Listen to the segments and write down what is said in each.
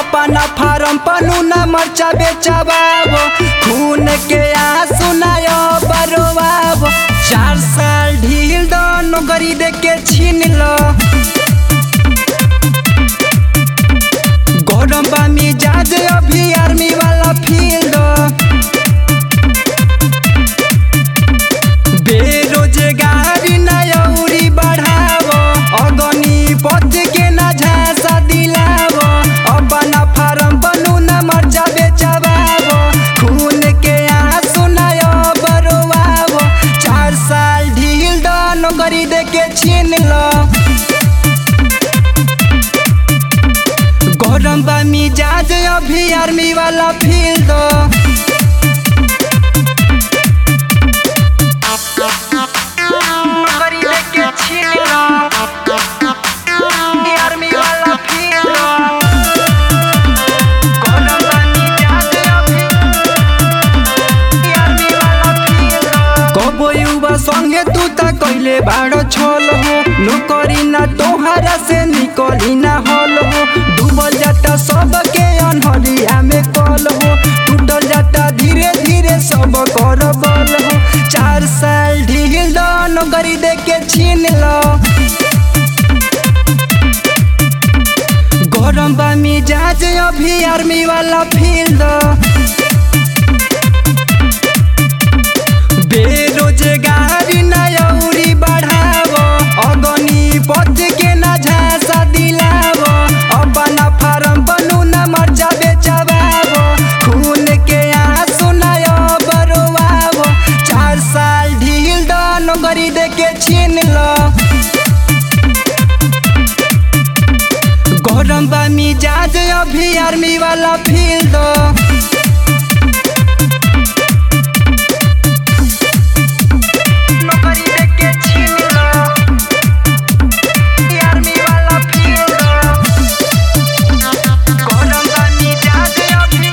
अपना फार्म पनू न मर्चा बेचबाबो खून के आंसू नयो बरवाबो चार साल ढील दो नौकरी दे के छीन लो गरम बा मिजाज अभी आर्मी वाला फील्ड बेरोजगारी नयौरी बढ़ावो अगनी पद के न झांसा दिलावो अपना फार्म बनू न मर्जा बेचबावो खून के आंसू नयो बरवावो चार साल ढील दो नौकरी दे के छीन लो गरम बा मिजाज अभी आर्मी वाला फील्ड नौकरी लेके छीन लो आर्मी वाला फील्ड गरम बा मिजाज अभी आर्मी वाला फील्ड कबो युवा संगे तू त कइले बाड़ो छल हो नौकरी ना तोहरा से निकली ना हल हो डूबल जाता सबके अनहरिया में कल हो टूटल जाता धीरे धीरे सब कर बल हो चार साल ढील दो नौकरी दे के छीन लो गरम बा मिजाज अभी आर्मी वाला फील्ड बेरोजगारी नयौरी बढ़ावो अगनी पद के न झांसा दिलावो अपना फार्म बनू न मर्जा बेचबावो खून के आंसू नयो बरवावो चार साल ढील दो नौकरी दे के छीन लो गरम बा मिजाज अभी आर्मी वाला फील्ड नौकरी लेके छीन लो आर्मी वाला फील्ड गरम बा मिजाज अभी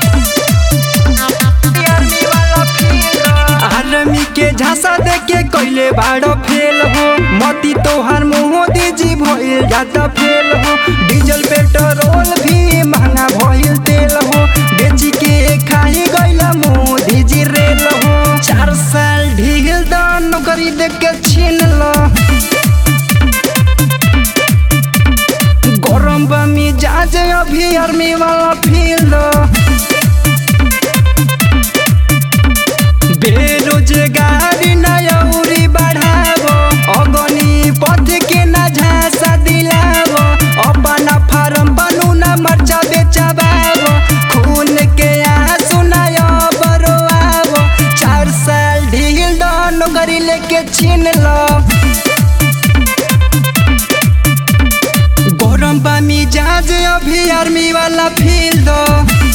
आर्मी वाला फील्ड आर्मी के झांसा दे के कइले बाड़ो फेल हो मती तोहार मोदी जी भइल जाता फेल हो डीजल पेट्रोल भी महंगा भइल तेल हो बेची के खाई गइला मोदी जी रेल हो चार साल ढील द नौकरी दे के छीन लो गरम बा मिजाज अभी आर्मी वाला फील्ड बेरोजगारी नयौरी बढ़ावो अगनी पद के न झांसा दिलावो अपना फार्म बनू न मर्चा बेचबावो खून के आंसू नयो बरवावो चार साल ढील दो नौकरी लेके छीन लो गरम बा मिजाज अभी आर्मी वाला फील्ड